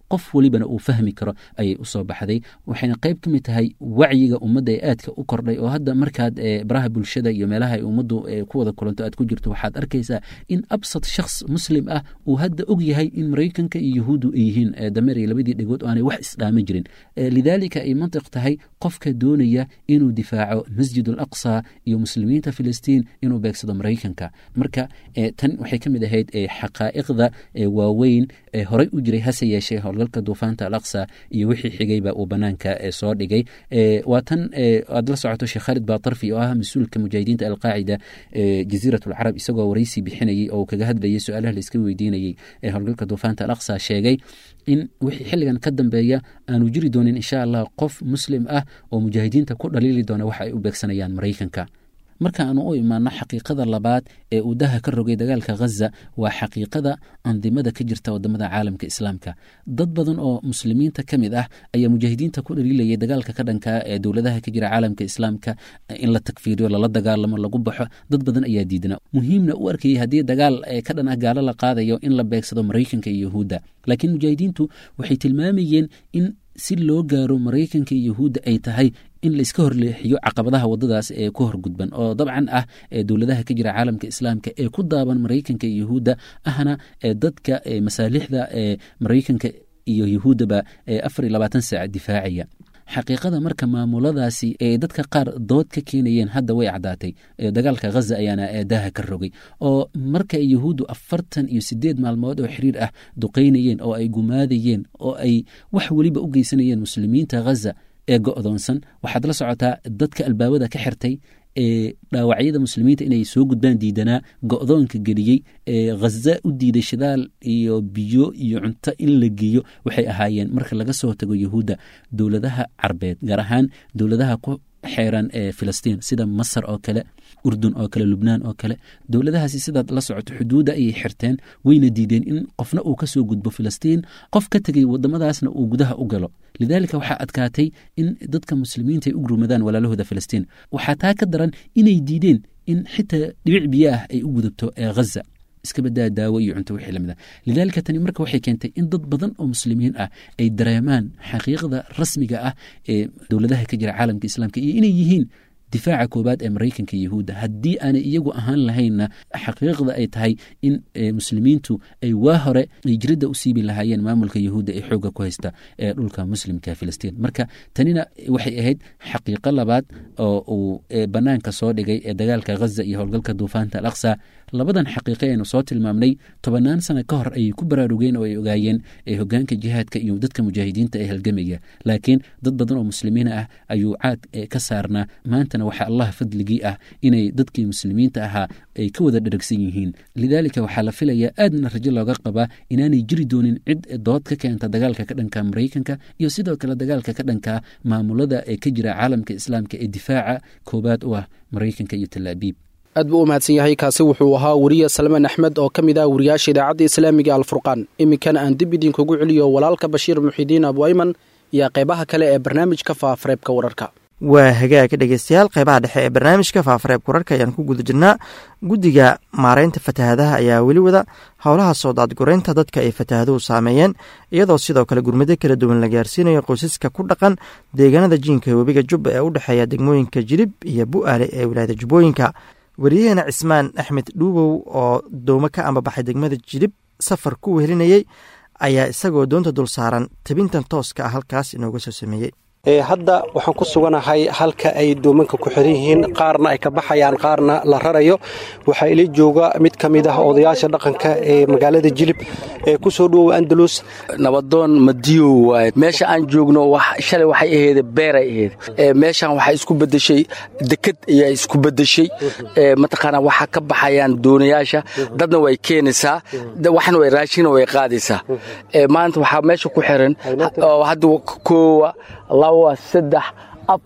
qof welibana uu fahmi karo ayay usoo baxday waxayna qayb ka mid tahay wacyiga ummadda ee aadka u kordhay oo hadda markaad baraha bulshada iyo meelaha ay ummaddu ku wada kulanto aad ku jirto waxaad arkaysaa in absad shakhs muslim ah uu hadda og yahay in maraykanka iyo yahuuddu ay yihiin dameer iyo labadii dhegood oo aanay wax isdhaama jirin lidaalika ay mantiq tahay qofka doonaya inuu difaaco masjid al aqsa iyo muslimiinta filistiin inuu beegsado maraykanka marka tan waxay ka mid ahayd xaqaa'iqda waaweyn ee horey u jiray hase yeeshee howlgalka duufaanta al aqsa iyo wixii xigayba uu banaanka soo dhigay waa tan aad la socoto sheekh khaalid baatarfi oo ah mas-uulka mujaahidiinta alqaacida jaziirat alcarab isagoo waraysi bixinayey oo kaga hadlayay su-aalaha la iska weydiinayey ee howlgalka duufaanta al aqsa sheegay in wixii xilligan ka dambeeya aanu jiri doonin insha allah qof muslim ah oo mujaahidiinta ku dhaliili doona waxa ay u beegsanayaan maraykanka marka aanu u imaano xaqiiqada labaad ee uu daha ka rogay dagaalka ghaza waa xaqiiqada andimada ka jirta wadamada caalamka islaamka dad badan oo muslimiinta ka mid ah ayaa mujaahidiinta ku dhaliilayay dagaalka ka dhanka ee dowladaha ka jira caalamka islaamka in la takfiiriyo lala dagaalamo lagu baxo dad badan ayaa diidna muhiimna u arkayay haddii dagaal ka dhan ah gaalo la qaadayo in la beegsado maraykanka iyo yahuudda laakiin mujaahidiintu waxay tilmaamayeen in si loo gaaro maraykanka iyo yahuudda ay tahay in layska horleexiyo caqabadaha wadadaas ee ku horgudban oo dabcan ah ee dowladaha ka jira caalamka islaamka ee ku daaban maraykanka iyo yahuudda ahna ee dadka masaalixda ee maraykanka iyo yahuuddaba ee afar iyo labaatan saac difaacaya xaqiiqada marka maamuladaasi ee dadka qaar dood ka keenayeen hadda way caddaatay dagaalka ghaza ayaana daaha ka rogay oo marka yahuuddu afartan iyo sideed maalmood oo xiriir ah duqaynayeen oo ay gumaadayeen oo ay wax weliba u geysanayeen muslimiinta ghaza ee go'doonsan waxaad la socotaa dadka albaabada ka xirtay ee dhaawacyada muslimiinta inay soo gudbaan diidanaa go'doonka geliyey ee ghaza u diiday shidaal iyo biyo iyo cunto in la geeyo waxay ahaayeen marka laga soo tago yahuudda dowladaha carbeed gaar ahaan dowladaha ku xeeran ee filistiin sida masar oo kale urdun oo kale lubnaan oo kale dowladahaasi sidaad la socoto xuduudda ayay xirteen wayna diideen in qofna uu ka soo gudbo filistiin qof ka tegay wadamadaasna uu gudaha u galo lidaalika waxaa adkaatay in dadka muslimiinta ay u gurmadaan walaalahooda filistiin waxaa taa ka daran inay diideen in xitaa dhibic biyo ah ay u gudubto ee ghaza iska badaa daawo iyo cunto wixii lamid ah lidaalika tani marka waxay keentay in dad badan oo muslimiin ah ay dareemaan xaqiiqda rasmiga ah ee dowladaha ka jira caalamka islaamka iyo inay yihiin difaaca koobaad ee maraykanka iyo yahuudda haddii aanay iyagu ahaan lahaynna xaqiiqda ay tahay in muslimiintu ay waa hore ay jiridda u siibi lahaayeen maamulka yahuudda ee xoogga ku haysta ee dhulka muslimka filistiin marka tanina waxay ahayd xaqiiqo labaad oo uu banaanka soo dhigay ee dagaalka ghaza iyo howlgalka duufaanta al aqsa labadan xaqiiqe aynu soo tilmaamnay tobannaan sano ka hor ayay ku baraarugeen oo ay ogaayeen hogaanka jihaadka iyo dadka mujaahidiinta ee halgamaya laakiin dad badan oo muslimiin ah ayuu caad ka saarnaa maantana waxaa allah fadligii ah inay dadkii muslimiinta ahaa ay ka wada dheragsan yihiin lidaalika waxaa la filayaa aadna rajo looga qabaa inaanay jiri doonin cid dood ka keenta dagaalka ka dhanka maraykanka iyo sidoo kale dagaalka ka dhanka maamulada ee ka jira caalamka islaamka ee difaaca koobaad u ah maraykanka iyo talaabiib aad buu u mahadsan yahay kaasi wuxuu ahaa weriye salmaan axmed oo ka mid ah wariyaasha idaacadda islaamiga alfurqaan iminkana aan dib idinkugu celiyo walaalka bashiir muxidiin abu ayman iyo qeybaha kale ee barnaamijka faafareebka wararka waa hagaaga dhegeystayaal qeybaha dhexe ee barnaamijka faafareebka wararka ayaan ku guda jirnaa guddiga maareynta fatahaadaha ayaa weli wada howlaha soo daadgureynta dadka ay fatahaaduhu saameeyeen iyadoo sidoo kale gurmado kala duwan la gaarsiinayo qoysaska ku dhaqan deegaanada jiinka webiga jubba ee u dhexeeya degmooyinka jilib iyo bu'aale ee wilaayada jubbooyinka wariyaheena cismaan axmed dhuubow oo dowmo ka ambabaxay degmada jilib safar ku wehelinayey ayaa isagoo doonta dul saaran tabintan tooska ah halkaas inooga soo sameeyey hadda waxaan ku suganahay halka ay doomanka ku xiran yihiin qaarna ay ka baxayaan qaarna la rarayo waxaa ila jooga mid ka mid ah odayaasha dhaqanka ee magaalada jilib ee ku soo dhowow andalus nabadoon madiyow waaye meesha aan joogno shalay waxay aheyd beeray aheyd meeshan waxaa isku bedeshay deked ayaa isku bedeshay mataqaana waxaa ka baxayaan doonayaasha dadna way keenaysaa waxna way raashina way qaadaysaa maanta waxaa meesha ku xiran hadda koowa laba saddex afar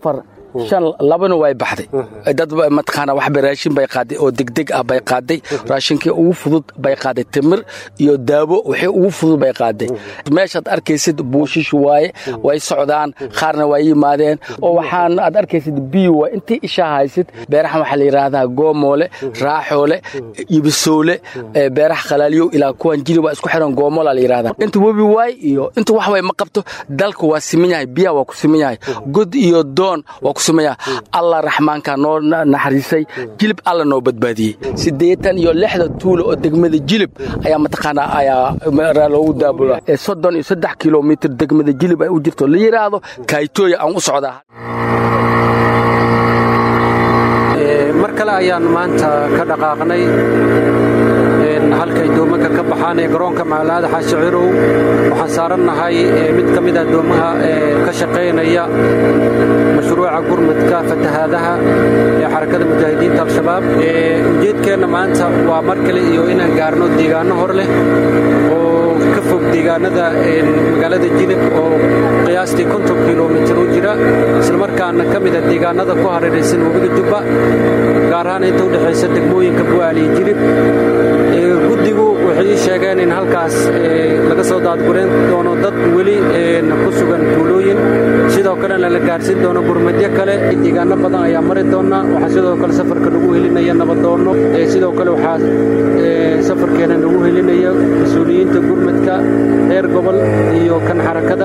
shan labana way baxday dad mataqaana waxba raashin bay qaaday oo degdeg ah bay qaaday raashinkii ugu fudud bay qaaday timir iyo daawo wixii ugu fudud bay qaaday meeshaad arkaysid buushish waaye way socdaan qaarna waa yimaadeen oo waxaan aad arkaysid biyo waa intii ishaa haysid beerahan waxaa la yidhaahdaa goomoole raaxoole ibisoole beeraha khalaaliyow ilaa kuwan jili waa isku xiran goomola la yidhahdaa inta webi waay iyo inta wax way ma qabto dalka waa siman yahay biyaha waa ku siman yahay god iyo doon waa ku siman yahay allah raxmaanka noo naxariisay jilib alla noo badbaadiyey siddeetan iyo lixda tuulo oo degmada jilib ayaa mataqaanaa ayaa loogu daabula soddon iyo saddex kilomitir degmada jilib ay u jirto la yidhaahdo kaaytooya aan u socdaa mar kale ayaan maanta ka dhaqaaqnay halkay doomanka ka baxaan ee garoonka magaalada xaashicirow waxaan saarannahay mid ka mid ah doomaha ka shaqaynaya mashruuca gurmadka fatahaadaha ee xarakada mujaahidiinta al-shabaab ujeedkeenna maanta waa mar kale iyo inaan gaarno deegaanno hor leh oo ka fog deegaanada magaalada jilib oo qiyaastii konton kilomitir u jira islamarkaana ka mida deegaanada ku hareeraysan webiga jubba gaar ahaan inta udhexaysa degmooyinka bu'aal iyo jilib guddigu waxay ii sheegeen in halkaas laga soo daadgurayn doono dad weli ku sugan tuulooyin sidoo kalena la gaarsiin doono gurmadyo kale deegaano badan ayaa mari doona waxaa sidoo kale safarka lagu helinaya nabadoono sidoo kale waxaa safarkeena lagu helinaya mas-uuliyiinta gurmadka reer gobol iyo kan xarakada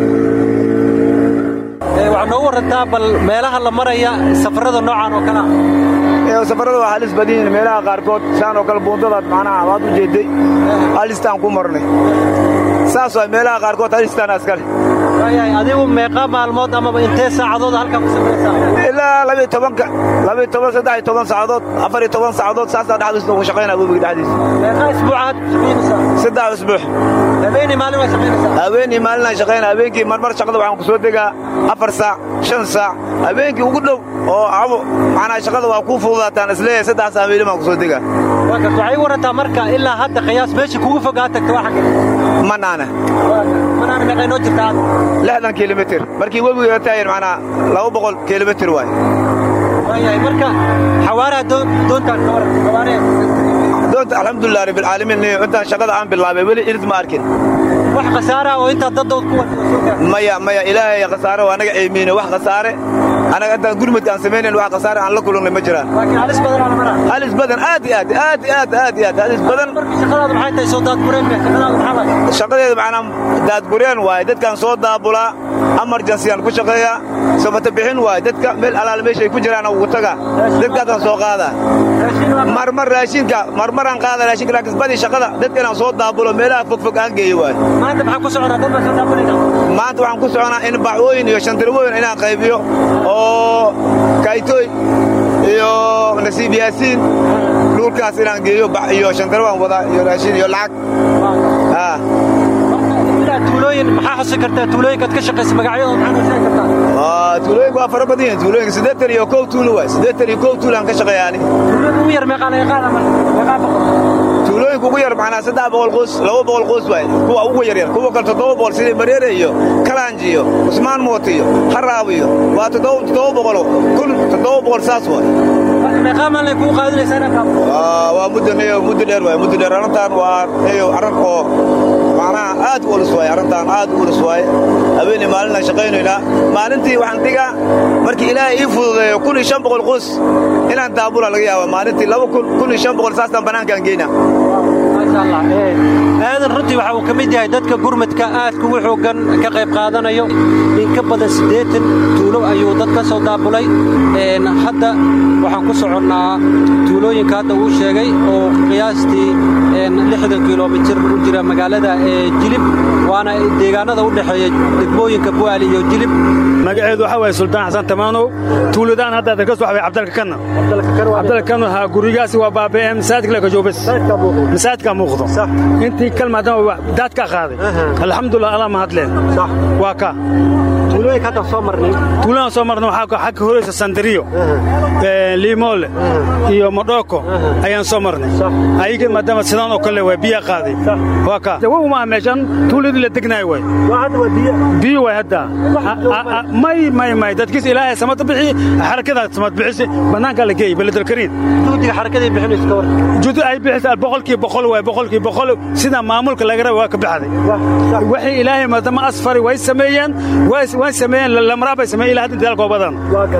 waxaa noogu warantaa bal meelaha la maraya safarada noocan oo kale ah safarada waa halis badan yihiin meelaha qaarkood saan oo kale buundadaad macnaha waad u jeeday halistaan ku marnay saas waa meelaha qaarkood halistaan askale waayahay adigu meeqa maalmood amaba intee saacadood halkan ku samaysaa ilaa labiyo tobanka labiyo toban saddex iyo toban saacadood afar iyo toban saacadood saasaa dhexdiisa ugu shaqaynaa webiga dhexdiisa meeqa isbuucaad shaqaynaysaa saddex isbuux habeenii maalin waa shaqaynaysaa habeenii maalin aan shaqaynaa habeenkii marmar shaqada waxaan ku soo degaa afar saac shan saac habeenkii ugu dhow oo cabo macnaha shaqada waa kuu fududaataan isleeyahay saddex saac habeenii baan ku soo degaa waa karta waxay warantaa marka ilaa hadda qiyaas meesha kugu fogaa tagta waa xagga manaana manaana meeqay noo jirtaa lixdan kilomitir markii webiga taayan macnaa laba boqol kilomitir waay waayahay marka xawaaraha doontaan ka waran xawaaraha doonta alxamdulilah rabbilcaalamiin intaan shaqada aan bilaabay weli irid ma arkin wax khasaara oo intaa daddood ku maya maya ilaahay khasaare waa anaga eemiine wax khasaare anaga intaan gurmadka aan samaynayn wax khasaare aan la kulannay ma jiraan laakiin halis badan aan maraa halis badan aad iyo aad aad iyo aad aad iyo aad halis badan shaqadaadu maxay tahay soo daadgureen shaqadaadu maxaa waay shaqadeedu macnaa daadgureen waaye dadkaan soo daabulaa amarjansiyaan ku shaqeeyaa sabata bixin waaye dadka meel alaal meeshay ku jiraan ugu taga dadkaasaan soo qaadaa marmar raashinka marmaraan qaada raashinka laakiin badii shaqada dadka inaan soo daabulo meelaha fogfog aan geeyo waaye maanta maxaa ku soconaa dad baa soo daabulayna maanta waxaan ku soconaa in bacwooyin iyo shandirwooyin inaan qaybiyo oo kaytooy iyo nasiib yaasiin dhulkaas inaan geeyo iyo shandirwaan wadaa iyo raashin iyo lacag tuulooyin maxaa xusi kartaa tuulooyinkaad ka shaqaysa magacyadooda maxaa noo sheegi kartaa tuulooyinku waa fara badan yihiin tuulooyinka siddeetan iyo kow tuulo waay siddeetan iyo kow tuulo aan ka shaqeeya ani tuulooyinka ugu yar meeqaa laga qaada marka meeqaa boqol tuulooyinka ugu yar macnaa saddex boqol qoys laba boqol qoys waay kuwa ugu yaryar kuwa kale toddoba boqol sidii mareere iyo kalaanji iyo cusmaan mooti iyo haraab iyo waa toddoba toddoba boqolo kun toddoba boqol saas waay meeqaa maalin kuu qaadinaysaa inaad kaabo waa muddo muddo dheer waay muddo dheer arrintan waa eyo arrin oo macnaha aad u ulus waaye arrintan aad u ulus waaye habeenii maalinaan shaqaynaynaa maalintii waxaan dhigaa markii ilaahay ii fududeeyo kun iyo shan boqol qoys inaan daabula laga yaaba maalintii laba kun kun iyo shan boqol saastaan bannaankaan geynaa maasha allah aadan runtii waxa uu ka mid yahay dadka gurmadka aadka ugu xooggan ka qayb qaadanayo in ka badan siddeetan tuulo ayuu dad ka soo daabulay hadda waxaan ku soconnaa tuulooyinka hadda uu sheegay oo qiyaastii lixdan kilomitir u jira magaalada jilib waana deegaanada u dhexeeya degmooyinka bu'aali iyo jilib magaceedu waxaa waye sultaan xasan tamaanow tuuladaan hadda ka soo xabay cabdalka kanna cabdalka kanna ha gurigaasi waa baaba'e masaajidka le kajoobes masaajidka muuqdo intii kalmaadama daad ka qaaday alxamdulilah allah mahadleen waa ka tuulooyinka hadda soo marnay tuuladaan soo marnay waxaa xag ka horeysa sandariyo liimoole iyo modhoko ayaan soo marnay ayaga maadaama sidaan oo kale waa biyaa qaaday waa ka jawabu maaha meeshan tuuladii la degnaay waay biyo waay hadda may may may dadkiis ilaahay samad bixi xarakadaa samad bixisi bannaankaa la geeyey beledalkariin juhdiga xarakadii bixinaysa ka war juhdi ay bixisa boqolkii boqol waay boqolkii boqol sida maamulka laga raba waa ka baxday waxay ilaahay maadaama asfari way sameeyeen way sameeyeen lamraa bay sameeyeen ilaa hadda dadaalkoo badan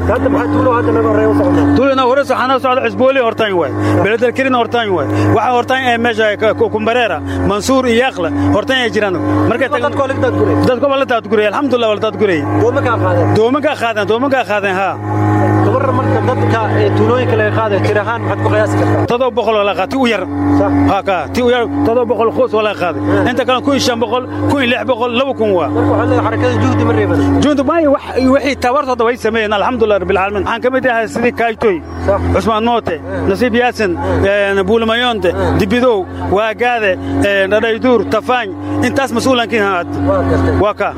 tuulina horeys waxaana socda cusbooli hortaan waay beledalkariin hortaan waay waxa hortaan ee meesha kumbareera mansuur iyo yaaqla hortaan ay jiraan markay dadka waa la daadguray alxamdulillah waa la daadguray doomankaa qaadeen doomankaa qaadeen haa gabar marka dadka tuulooyinka laga qaaday tir ahaan maxaad ku qiyaasi kartaa todoba boqol waa laga qaaday ti u yar haa ka ti u yar todoba boqol qoys waa laga qaaday inta kale kun iyo shan boqol kun iyo lix boqol laba kun waa marka waxaad leedahay xarakada juhdi ma reeban juhdi maayo wixii tabartooda way sameeyeen alxamdulillah rabbil caalamiin waxaan ka mid yahay sidii kaaytoy cusmaan moote nasiib yaasin buulmayonte dibidow waagaade dhadhayduur tafaañ intaas mas-uulankiin waa ka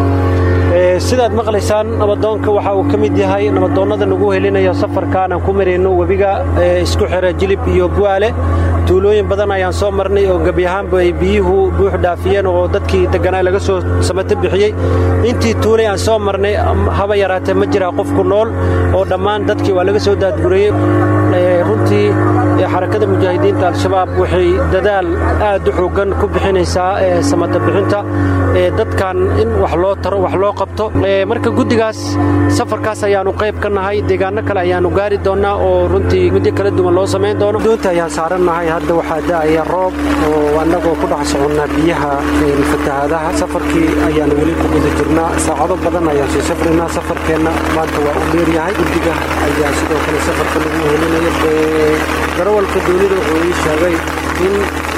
sidaad maqlaysaan nabadoonka waxa uu ka mid yahay nabadoonnada nagu helinayo safarkaan aan ku marayno webiga isku xira jilib iyo bu'aale tuulooyin badan ayaan soo marnay oo gebi ahaanba ay biyuhu buux dhaafiyeen oo dadkii degganaa laga soo samato bixiyey intii tuulay aan soo marnay haba yaraatee ma jiraa qofku nool oo dhammaan dadkii waa laga soo daadgurayey runtii xarakada mujaahidiinta al-shabaab waxay dadaal aad u xooggan ku bixinaysaa samata bixinta dadkan in wax loo taro wax loo qabto marka guddigaas safarkaas ayaannu qayb ka nahay deegaanno kale ayaannu gaari doonnaa oo runtii muddo kala duwan loo samayn doono doonta ayaan saarannahay hadda waxaa da'aya roob oo annagoo ku dhex soconnaa biyaha fatahaadaha safarkii ayaannu weli ku guda jirnaa saacado badan ayaan soo safraynaa safarkeenna maanta waa u dheeryahay guddiga ayaa sidoo kale safarka lagu helinayo darawalka doonida wuxuu ii sheegay in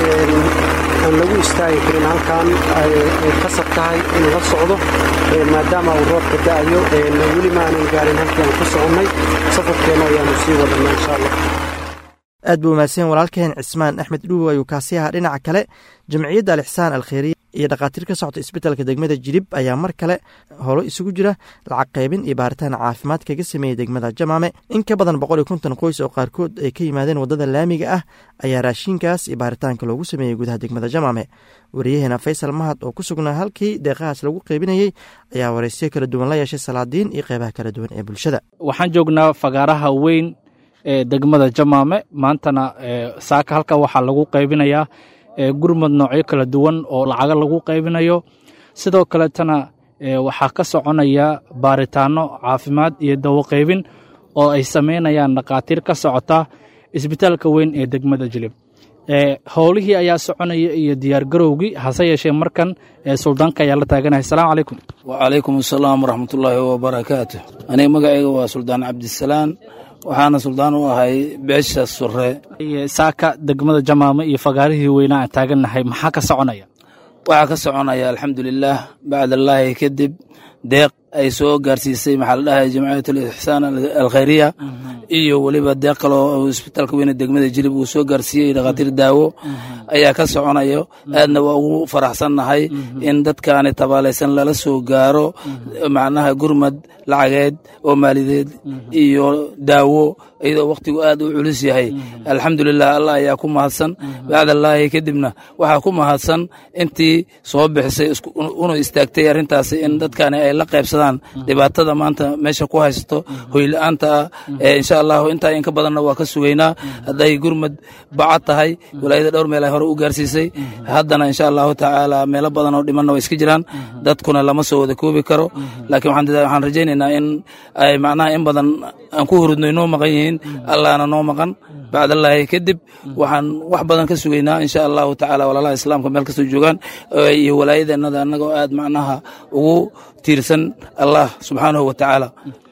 aan lagu istaagi karin halkan ay qasab tahay in la socdo maadaama uu roobka da'ayo weli ma aanan gaarin halkii aan ku soconnay safarkeenna ayaannu sii wadannaa insha allah aad buu mahadsan walaalkeen cismaan axmed dhuuw ayuu kaasi ahaa dhinaca kale jamciyadda alixsaan alkheyriya iyo dhakhaatiir ka socota isbitaalka degmada jilib ayaa mar kale holo isugu jira lacag qaybin iyo baaritaan caafimaad kaga sameeyey degmada jamaame in ka badan boqol iyo konton qoys oo qaarkood ay ka yimaadeen waddada laamiga ah ayaa raashiinkaas iyo baaritaanka loogu sameeyey gudaha degmada jamaame wariyaheena faysal mahad oo ku sugnaa halkii deeqahaas lagu qaybinayey ayaa wareysyo kala duwan la yeeshay salaadiin iyo qeybaha kala duwan ee bulshada waxaan joognaa fagaaraha weyn ee degmada jamaame maantana saaka halka waxaa lagu qaybinayaa gurmad noocyo kala duwan oo lacago lagu qaybinayo sidoo kaletana waxaa ka soconaya baaritaano caafimaad iyo dawo qaybin oo ay samaynayaan dhakhaatiir ka socota isbitaalka weyn ee degmada jilib howlihii ayaa soconaya iyo diyaargarowgii hase yeeshee markan suldaanka ayaa la taaganaya asalaamu calaykum wacalaykum asalaam waraxmatullaahi wabarakaatu aniga magacayga waa suldaan cabdisalaan waxaana suldaan u ahay beesha sure saaka degmada jamaame iyo fagaarihii weynaa aan taagannahay maxaa ka soconaya waxaa ka soconaya alxamdulilaah bacdallaahi kadib deeq ay soo gaarsiisay maxaa la dhahay jamciyat alixsaan alkhayriya iyo weliba deeq kaloo isbitaalka weyne degmada jilib uu soo gaarsiiyey dhakhaatiir daawo ayaa ka soconayo aadna waa ugu faraxsannahay in dadkaani tabaalaysan lala soo gaaro macnaha gurmad lacageed oo maalideed iyo daawo iyadoo wakhtigu aad u culus yahay alxamdulilah allah ayaa ku mahadsan bacdallaahi kadibna waxaa ku mahadsan intii soo bixisay una istaagtay arrintaasi in dadkaani ay la qaybsadaan dhibaatada maanta meesha ku haysato hoyla-aanta ah insha allahu intaa inka badanna waa ka sugaynaa hadday gurmad bacad tahay walaayada dhowr meel ay hore u gaarsiisay haddana insha allahu tacaala meelo badan oo dhimanna waa iska jiraan dadkuna lama soo wada koobi karo laakiin waxaan rajaynaynaa in ay macnaha in badan aan ku hurudno inoo maqan yihiin allahna noo maqan bacdallaahi kadib waxaan wax badan ka sugaynaa insha allahu tacaala walaalaha islaamka meel kastoo joogaan iyo walaayadeennada annagoo aad macnaha ugu tiirsan allah subxaanahu wa tacaala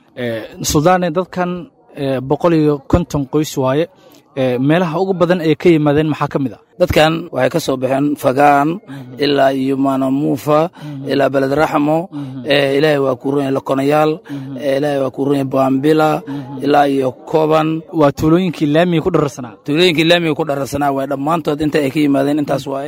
suldaane dadkan boqol iyo konton qoys waaye meelaha ugu badan ee ka yimaadeen maxaa ka mid ah dadkan waxay ka soo baxeen fagaan ilaa iyo maanamuufa ilaa beled raxmo ilaahay waa ku runyahay lokonayaal ilaahay waa ku runyahay baambila ilaa iyo koban waa tuulooyinkii laamiga ku dhararsanaa tuulooyinkii laamiga ku dhararsanaa waay dhammaantood inta ay ka yimaadeen intaas waaye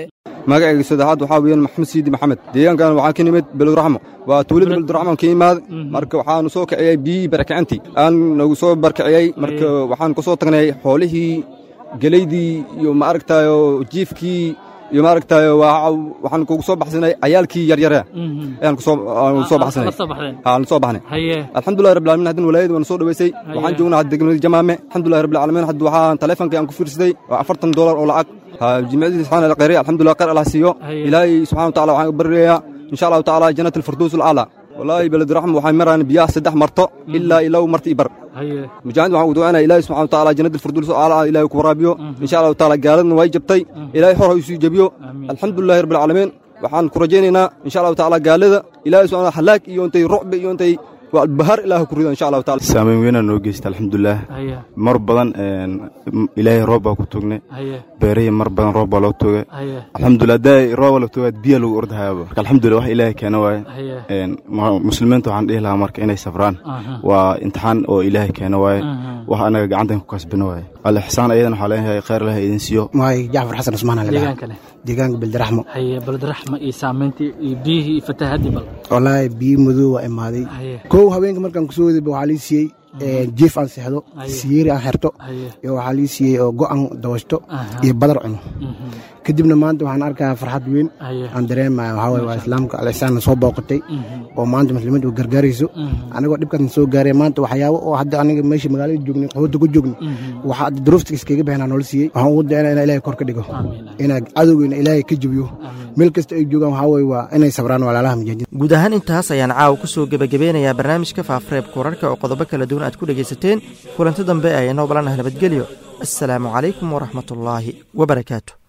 magacayga saddexaad waxaa weeyaan maxamed siidi maxamed deegaankan waxaan ka nimid beleduraxmo waa tuulada beleduraxmo ka imaad marka waxaanu soo kiciyey biyihii barakacintii aan nagu soo barkiciyey marka waxaan ku soo tagnay xoolihii geleydii iyo ma aragtayo jiifkii iyo ma aragtayo waxaan kugu soo baxsanay cayaalkii yaryare ayaan kusoo baxsanay aan soo baxnay alxamdulillahi rabbil alamin haddana walaayada waan soo dhaweysay waxaan joognaa hadda degmada jamaame alxamdulillahi rabbil alamin hadda waxaan taleefonkii aan ku fiirsaday waa afartan doolar oo lacag jimcadii subxaana alkhayri alxamdulillah khayr allah siiyo ilaahay subxana wa taala waxaan u baryayaa insha allahu tacaala jannat alfirdows alaclaa wallaahi beleduraxma waxay maraan biyaha saddex marto ilaa ilaw marti ibar mujaahid waxaan ugu ducaynaya ilaahi subxana wa taala jannat alfirdows alaclaa ilaahay ku waraabiyo insha allahu taala gaaladna way jabtay ilaahay hor ha isuu jebiyo alxamdulillahi rabbil caalamiin waxaan ku rajaynaynaa insha allahu tacaala gaalada ilaahay subxana halaag iyo intay rucbi iyo intay bahar ilaah ku rido insha allahu taala saameyn weynaa noo geysta alxamdulilah mar badan ilaahay roob baa ku tugnay beerihii mar badan roob baa loo tuugay alxamdulilah daa rooba la tuugaa biya lagu ordahayaaba marka alxamdulilah wax ilaahay keena waaye muslimiinta waxaan dhihi lahaa marka inay safraan waa imtixaan oo ilaahay keena waaye wax anaga gacantan ku kasbino waaye alixsaan ayadan waxaa leenahay khayr ilaah idin siiyo maay jacfar xasan cusmaan deegaankane deegaanka beldaraxmo haye beldaraxmo iyo saamayntii iyo biyihii iyo fatahaadii bal wallaahi biyo madow waa imaaday kow haweenka markaan kusoo wadayba waxaa lii siiyey jiif aan seexdo siyeeri aan xerto iyo waxaa lii siiyey oo go'an dawashto iyo badar cuno kadibna maanta waxaan arkaa farxad weyn aan dareemaya waxaa waye waa islaamka alixsaanna soo booqatay oo maanta muslimiinta u gargaarayso anigoo dhibkaasna soo gaaray maanta waxyaabo oo hadda aniga meesha magaalada joognay qaxooda ku joogni waxaa duruufta iskaga bixinaa noola siiyey waxaan ugu dayana inaa ilaahay kor ka dhigo inaa cadowgeena ilaahay ka jebiyo meel kasta ay joogaan waxaa waye waa inay sabraan walaalaha mujaahidin guud ahaan intaas ayaan caawa ku soo gebagabeynayaa barnaamijka faafareebka wararka oo qodobo kala duwan aad ku dhegaysateen kulanti dambe ayanoo balanah nabadgelyo assalaamu calaykum waraxmatullaahi wabarakaatu